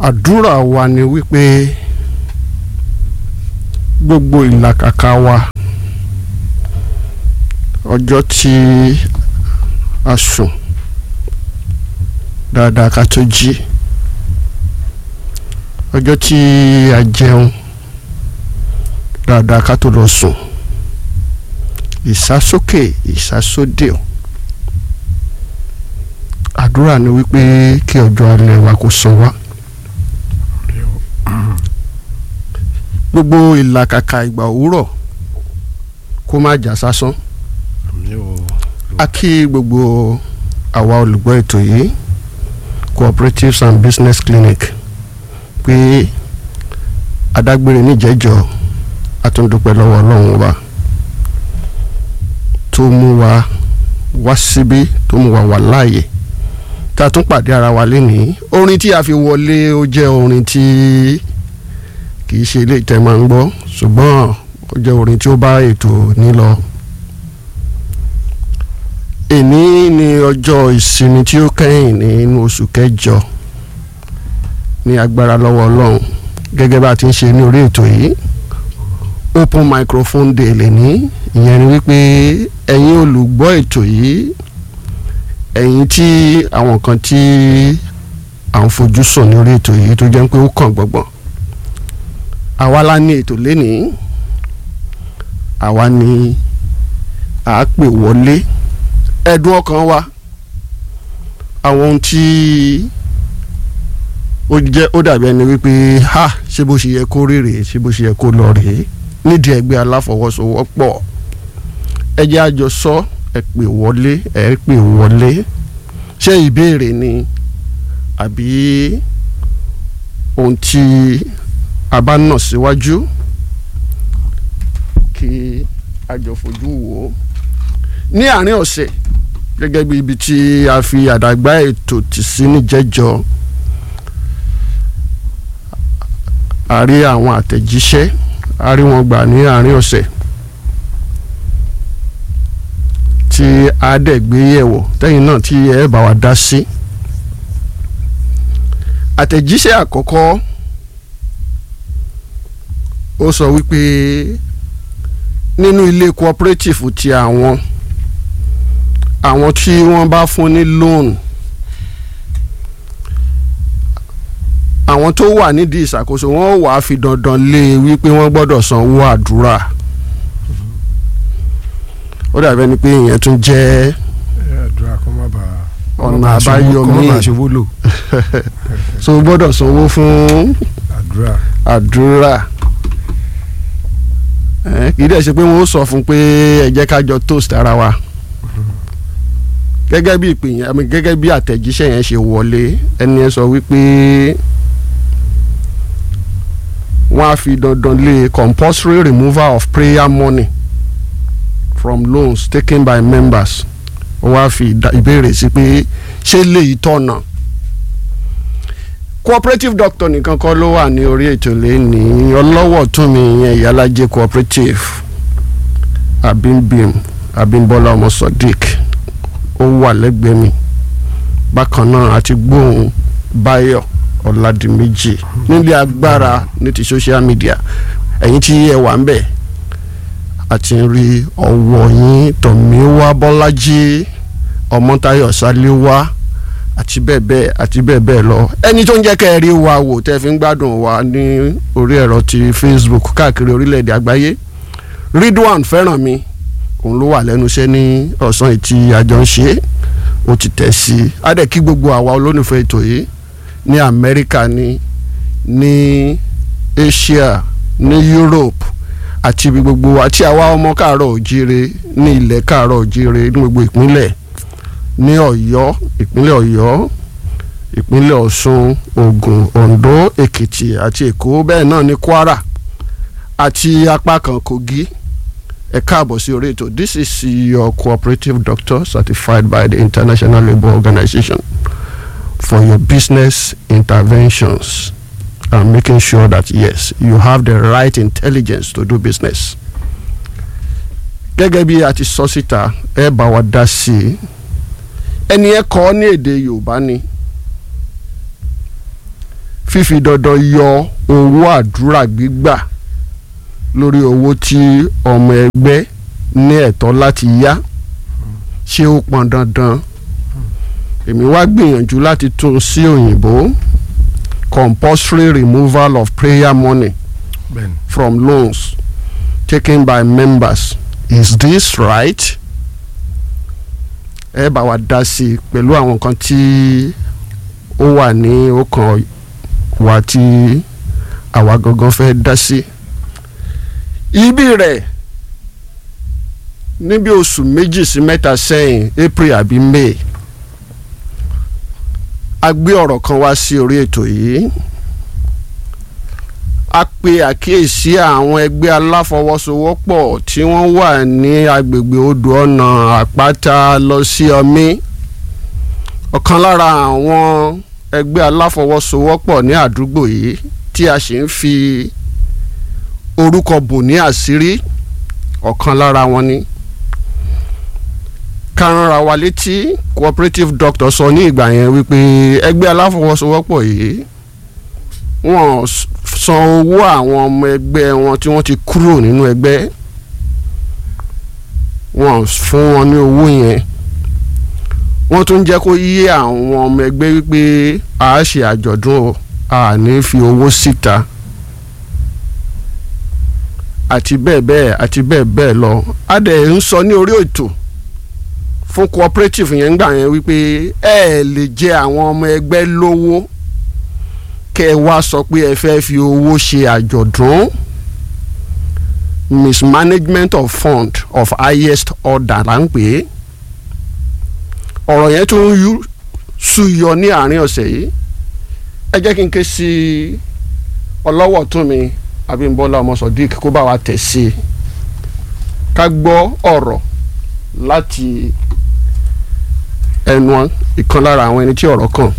àdúrà wa ni wípé gbogbo ìlàkàkà wa ọjọ́ tí a sùn dáadáa ká tó jí ọjọ́ tí a jẹun dáadáa ká tó lọ sùn ìsásókè ìsásódè àdúrà ni wípé kí ọjọ́ alẹ́ wa kó sọ wá. gbogbo ìlàkàkà ìgbà òwúrọ̀ kó má jà sásán a kí gbogbo àwa olùgbọ́ ètò yìí cooperatives and business clinic pé adágbére níjẹ́jọ́ àtúndúpẹ́ lọ́wọ́ ọlọ́run wa tó mú wa wá síbí tó mú wa wà láàyè tá a tún pàdé ara wa lénìí orin tí a fi wọlé ó jẹ́ orin tí kì í ṣe ilé ìtẹ́ máa ń gbọ́ ṣùgbọ́n ó jẹ́ orin tí ó bá ètò nílọ. èní ni ọjọ́ ìsinmi tí ó kẹ́yìn nínú oṣù kẹjọ ní agbára lọ́wọ́ ọlọ́run gẹ́gẹ́ bá a ti ń ṣe ní orí ètò yìí open microphone day lẹ́ní ìyẹn ni wípé ẹ̀yin olùgbọ́ ètò yìí ẹ̀yin tí àwọn kan tí à ń fojú sùn ní orí ètò yìí tó jẹ́ pé ó kàn gbọ̀ngbọ̀n àwa la ní ètò lénìí àwa ni à á pè wọlé ẹ̀dùn ọkàn wa àwọn ohun tí ó jẹ́ ó dàbí ẹni wípé ha ṣé bó ṣe yẹ kó rí rèé ṣé bó ṣe yẹ kó lọ rèé nídìí ẹgbẹ́ aláfọwọ́sowọ́pọ̀ ẹ jẹ́ àjọ sọ ẹ pè wọlé ẹ pè wọlé ṣé ìbéèrè ni àbí ohun tí a bá nà síwájú kí a jọ fojú wò ó ní àárín ọ̀sẹ̀ gẹ́gẹ́ bí ibi tí a fi àdàgbà ètò tì sí níjẹ́jọ́ a rí àwọn àtẹ̀jíṣẹ́ a rí wọn gbà ní àárín ọ̀sẹ̀ tí a dẹ̀ gbé yẹ̀wò tẹ́yìn náà tí ẹ bá wa dá sí àtẹ̀jíṣẹ́ àkọ́kọ́ ó sọ wípé nínú ilé cooperative ti àwọn àwọn tí wọ́n bá fún ní loan àwọn tó wà nídìí ìṣàkóso wọn wàá fi dandan lé e wípé wọ́n gbọ́dọ̀ sanwó àdúrà ó dàbí ẹni pé ìyẹn tún jẹ́ àdúrà kó má bàa ọ̀nà àbáyọ míì ṣòwò lò so gbọ́dọ̀ sanwó fún àdúrà àdúrà kì í dẹ̀ ṣe pé wọ́n ó sọ fún pé ẹ jẹ́ ká jọ toast ara wa gẹ́gẹ́ bí ìpè yẹn àmì gẹ́gẹ́ bí àtẹ̀jíṣẹ́ yẹn ṣe wọlé ẹni yẹn sọ wípé wọ́n á fi dandan lé compulsory removal of prayer money from loans taken by members wọ́n á fi ìbéèrè sí pé ṣé léyìí tọ̀nà cooperative doctor nìkan kọ́ ló wà ní orí ètò lẹ́ni ọlọ́wọ́ tún mi yẹn ìyálàjẹ cooperative abimbim abimbola ọmọ sodiq ó wà lẹ́gbẹ̀ẹ́ mi bákan náà àti gbóhùn báyọ̀ ọ̀làdìmẹ́jì nílé agbára ní ti social media ẹ̀yin tí ẹ wà ń bẹ̀ àti rí ọwọ́ yín tọ̀míwá bọ́lájí ọmọtayọ̀ sáléwá àti bẹ́ẹ̀ bẹ́ẹ̀ àti bẹ́ẹ̀ bẹ́ẹ̀ lọ ẹni tó ń jẹ́ kẹ́ ẹ rí wa wò tẹ́ fi ń gbádùn wa ní orí ẹ̀rọ ti Facebook káàkiri orílẹ̀-èdè àgbáyé Ridwan fẹ́ràn mi òun ló wà lẹ́nu iṣẹ́ ní ọ̀sán ìtì àjọ ń ṣe ó ti tẹ̀ sí i á dẹ̀ kí gbogbo àwa olólùfẹ́ ètò yìí ní Amẹ́ríkà ní ní Asia ní Europe àti ibi gbogbo àti àwa ọmọ káàárọ̀ òjíire ní ilẹ̀ káàárọ̀ òjíire ní gbogbo ìpínlẹ̀ ní Ọ̀yọ́ ìpínlẹ̀ Ọ̀yọ́ ìpínlẹ̀ Ọ̀ṣun Ògùn Oǹdó Èkìtì àti Èkó bẹ́ẹ̀ náà ní Kwara àti apá kan Kogi ẹ káàbọ̀ sí orí ètò this is your cooperative doctor certified by the International Labour Organization for your business interventions and making sure that yes you have the right intelligence to do business. gẹ́gẹ́ bí a ti sọ síta ẹ bá wa dá sí i ẹni ẹ kọ́ ní èdè Yorùbá ni fífi dandan yọ owó àdúrà gbígbà lórí owó tí ọmọ ẹgbẹ́ ní ẹ̀tọ́ láti yá ṣé ó pọn dandan èmi wá gbìyànjú láti tún sí òyìnbó compulsory removal of prayer money bẹ́ẹ̀ni from loans taken by members is this right? ẹ bá wa dá sí i pẹ̀lú àwọn nǹkan tí ó wà ní ọkàn wa tí àwa gangan fẹ́ dá sí. ibi rẹ̀ níbi oṣù méjì sí mẹ́ta sẹ́yìn April àbí May a gbé ọ̀rọ̀ kan wá sí orí ètò yìí a pe àkíyèsí àwọn ẹgbẹ́ aláfọwọ́sowọ́pọ̀ tí wọ́n wà ní agbègbè odò ọ̀nà àpáta lọ sí ọmí ọ̀kan lára àwọn ẹgbẹ́ aláfọwọ́sowọ́pọ̀ ní àdúgbò yìí tí a sì ń fi orúkọ bò ní àṣírí ọ̀kan lára wọn ni kárànra wa létí cooperative doctor sọ ní ìgbà yẹn wípé ẹgbẹ́ aláfọwọ́sowọ́pọ̀ yìí wọ́n san owó àwọn ọmọ ẹgbẹ́ wọn tí wọ́n ti kúrò nínú ẹgbẹ́ wọ́n fún wọn ní owó yẹn wọ́n tún jẹ́ kó yé àwọn ọmọ ẹgbẹ́ wípé a ṣe àjọ̀dún o a ní fi owó síta àti bẹ́ẹ̀ bẹ́ẹ̀ àti bẹ́ẹ̀ bẹ́ẹ̀ lọ a dẹ̀ ń sọ ní orí ètò fún cooperative yẹn gbà yẹn wípé ẹ lè jẹ àwọn ọmọ ẹgbẹ́ lówó kẹ́ ẹ wá sọ pé ẹ fẹ́ fi owó ṣe àjọ̀dún mismanagement of fund of highest order là ń pè é ọ̀rọ̀ yẹn tún yú súyọ ní àárín ọ̀sẹ̀ yìí ẹ jẹ́ kí n ké sí ọlọ́wọ́ tún mi Abímbọ́lá ọmọ Sodiq kó bá wa tẹ̀ sí i ká gbọ́ ọ̀rọ̀ láti ẹnu ìkan lára àwọn ẹni tí ọ̀rọ̀ kàn.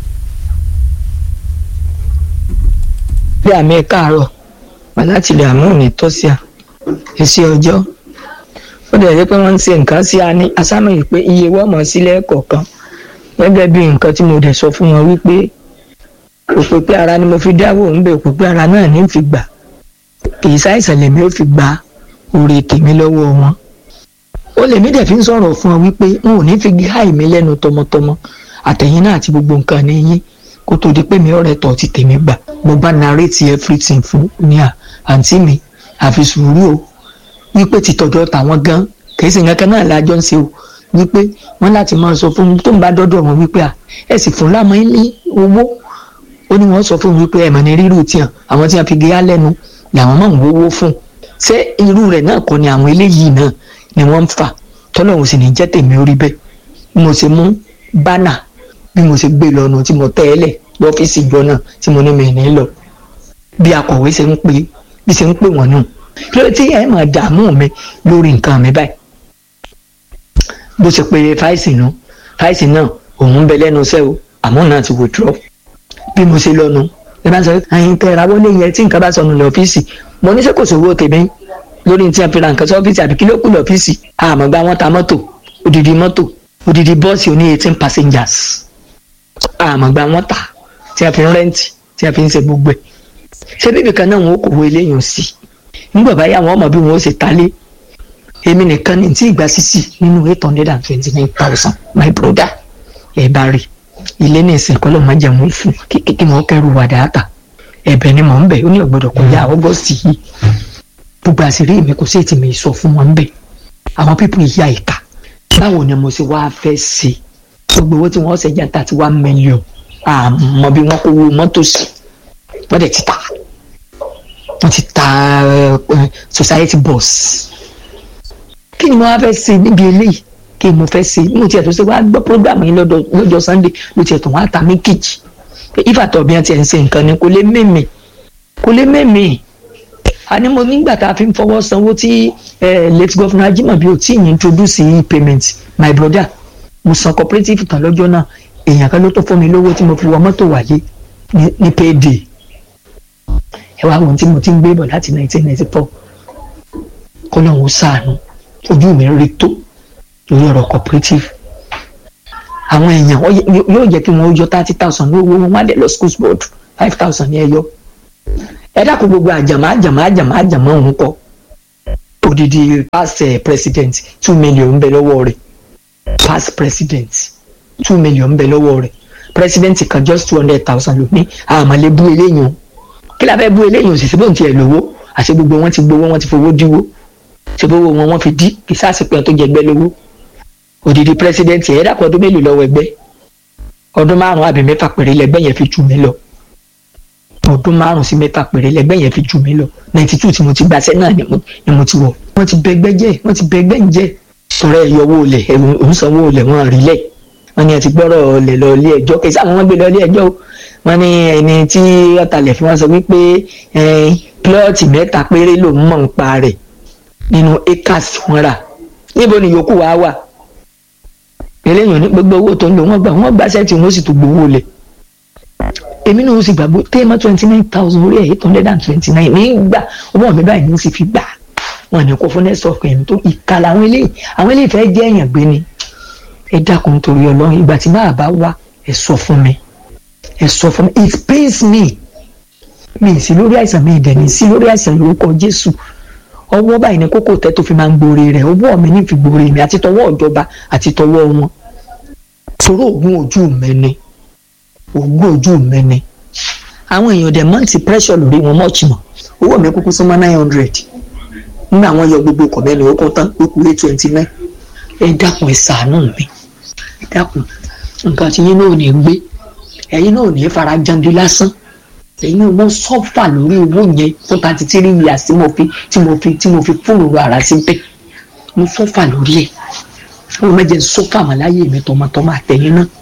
bí àmì káàárọ̀ wà láti ilẹ̀ àmú ní tọ́síà èsì ọjọ́ ó dẹ̀ jẹ́ pé wọ́n ń ṣe nǹkan sí a ní asámọ̀ yìí pé iye wọ́n mọ̀ sílẹ̀ kọ̀ọ̀kan gẹ́gẹ́ bí nǹkan tí mo dẹ̀ sọ fún wọn wípé òpèpè ara ni mo fi dáwọ́ ń bẹ̀ òpèpè ara náà ní fi gbà kì í ṣàìsàn lèmi ó fi gba oore tèmi lọ́wọ́ wọn ó lèmi dẹ̀ fi ń sọ̀rọ̀ fún ọ wípé n ò ní fi háì mi lẹ́nu tọmọtọmọ àtẹ̀yìn náà àti gbogbo nǹkan ní yín kó tó di pé mi ọ̀rẹ́ tọ̀ ti tèmi gbà mo bá narrate everything fún ní à àǹtí mi àfi sùúrù o wípé ti tọ̀dọ̀ tàwọn gan kìí sì nǹkan náà lájọ ń ṣe o wípé wọ́n láti máa sọ fún mi tó ń bá dọ́dọ̀ wọn wípé à ẹ sì fún lámọ́ ní owó ó ní wọ́n sọ fún mi wípé ẹ̀mọ̀ ní rírù tiẹ̀ àwọn tí wọ́n fi gé á lẹ́nu làwọn máa ń wówó fún ṣé irú rẹ̀ náà kọ́ ni àwọn eléyìí náà ni wọ́n ń fà tọ́lọ́hún sì ní jẹ́ tèmi orí bẹ́ẹ̀ mo ṣe mú bánà bí mo ṣe gbé lọ́nu tí mo tẹ́ ẹ lẹ̀ lọ́fíìsì ìjọ náà tí mo ní mi ní lọ bí akọ̀wé ṣe ń pè bí ṣe ń pè wọ́n nù kí ló tí ẹ máa dààmú mi lórí nǹkan mi báyìí bó ṣe pé fáìsì náà fáìsì náà òun ń bẹ lẹ́nu iṣẹ́ o àmọ́ náà ti withdraw bí mo ṣe lọ́nu ẹ bá ń sọ ẹyin tẹ ra wọlé yẹn tí nǹkan bá sọnù lọ́fíìsì mo ní sẹ́kọ̀ọ́ sówó tèmi lórí tí a fi ra nǹkan sọ́fíìsì àbí kí ló kù lọ́fíìsì àmọ́ gba wọn ta mọ́tò odidi mọ́tò odidi bọ́ọ̀sì oní eighteen passengers àmọ́ gba wọn ta tí a fi ń rẹ́ǹtì tí a fi ń ṣe gbogbo ẹ̀ ṣé bíbí kan náà wọn ò kò wo eléyìí sí nígbà báyà wọn mọ bí wọn ó ṣe talé èmi nìkan ní tí ìgbà sísì nínú eight hundred and twenty nine thousand my brother ẹ bá rí ilé ní ìsìn kọlọ máa jẹun fún kí wọn kẹrù wà dáàtà ẹ̀bẹ̀ ni mò ń bẹ̀ ó ní ọgbọdọ kọjá ọgọsì yìí gbogbo àṣírí mi kò sí ètì mi sọ fún wọn ń bẹ̀ àwọn pípọ̀ ìyá ìka báwo ni mo ṣe wá fẹ́ ṣe gbogbo owó tí wọ́n ṣe jẹ́ thirty one million àmọ́ bí wọ́n kó owó mọ́tò sí wọ́n dẹ̀ ti ta wọ́n ti ta society bus kí ni mo wá fẹ́ ṣe níbi eléyìí kí mo fẹ́ ṣe mo tiẹ̀ tó ṣe wá gbọ́ program yìí lọ́jọ́ sunday ló tiẹ̀ tó wá ta mí kejì ìfàtọ̀ bí wọ́n ti ẹ̀ ń ṣe nǹkan ni kò lè mẹ́mẹ́ kò lè mẹ́mẹ́ àní mo nígbà tá a fi ń fọwọ́ sanwó tí late governor Ajimobi ò tí ì introduce e-payment my brother mo san cooperative tán lọ́jọ́ náà èèyàn kan ló tó fún mi lówó tí mo fi wọ mọ́tò wáyé ní payday ẹ wá wọn tí mo ti ń gbé bọ̀ láti nineteen ninety four kọ́ lóun ó sàánú ojú mi rí tó lórí ọ̀rọ̀ cooperative àwọn èèyàn yóò jẹ́ kí wọ́n yọ thirty thousand ní owó wọn wá dé lọ school board five thousand ní ẹ yọ ẹ dákun gbogbo àjàmọ́ àjàmọ́ àjàmọ́ àjàmọ́ òun kọ odidi past eh, president two million ń bẹ lọ́wọ́ rẹ̀ past president two million ń bẹ lọ́wọ́ rẹ̀ president kan just two hundred thousand ló ní àmàlẹ́ bú eléyìí o kí la fẹ́ bú eléyìí o sì síbò tí ẹ lówó àti gbogbo wọn ti gbowó wọn ti fowó díwó ṣe gbogbo wọn wọn fi dí kì í sáàsì pé tó jẹgbẹ́ lówó odidi president ẹ̀ dàpọ̀ ọdún mélòó lọ́wọ́ ẹgbẹ́ ọdún márùn àbí mẹ́fà péré lẹ́gbẹ́ yẹn fi jù mí lọ ọdún márùn sí mẹ́fà péré lẹ́gbẹ́ yẹn fi jù mí lọ ninety two tí mo ti gbàṣẹ́ náà ni mo ni mo ti wọ̀ wọ́n ti bẹgbẹ́ jẹ́ wọ́n ti bẹgbẹ́ ń jẹ́ sọ̀rọ̀ ẹ̀yọ owó olè òun sanwó olè wọn rí lẹ̀ wọ́n ní ẹ ti gbọ́rọ̀ olè lọ ilé ẹjọ́ kì í sáà wọ́n gbé lọ ilé ẹjọ́ o wọ́n ní ẹni tí ọ̀tàlẹ̀ fi wọ́n sọ wípé plọ́ọ̀tì mẹ́ta péré ló ń mọ̀ ń pa rẹ̀ nínú acres tí wọ́n rà níbo ni yòókù wá wà eléyìí ní gbogbo owó tó ń lò wọ́n gbà wọ́n gbà sẹ́ẹ̀tì wọ́n sì tún gbowó lẹ̀ èmi náà sì gbàgbọ́ téèmọ́ twenty nine thousand orí ẹ̀ eight hundred and twenty nine nígbà owó mi báyìí ní sì fi gbà wọn ní kó fún nẹ́sọ̀kì ẹ̀mí tó ìka làwọn eléyìí àwọn eléyìí fẹ́ jẹ́ èèyàn gbé ni ẹ dákun torí ọlọ́run ìgbà tí máa bá wá ẹ sọ fún mi ẹ sọ fún mi it pains me mi sí lórí àìsàn mi ìdẹ̀ ní sí lórí àìsàn lórúkọ jésù ọwọ́ báyìí ní kókó tẹ́ tó fi máa ń gbòòrè rẹ̀ ọwọ́ mi ní fi gbòòrè mi àti tọwọ́ ìjọba àti tọwọ́ wọn torí oògùn ojú mi ni oògùn ojú mi ni àwọn èèyàn dẹ̀ mọ́ ti pressure lórí wọn mọ́ọ̀chì mọ́ owó mi kúkú súnmọ́ nine hundred nígbà wọn yọ gbogbo ọkọ̀ mẹ́rin ó kún tán ó kú eight twenty nine ẹ dákun ẹ ṣàánú mi ẹ dákun nǹkan tí yín náà ò ní gbé ẹ̀yin náà ò ní fara jandi lásán ẹ̀yin náà mo sọ́fà lórí owó yẹn fún thirty three years tí mo fi tí mo fi tí mo fi fóònù ara sí bẹ́ẹ̀ mo sọ́fà lórí ẹ̀ ó mẹ́jẹ sọ́fà mọ́ láyé mi tọmọtọmọ àtẹ̀yìn náà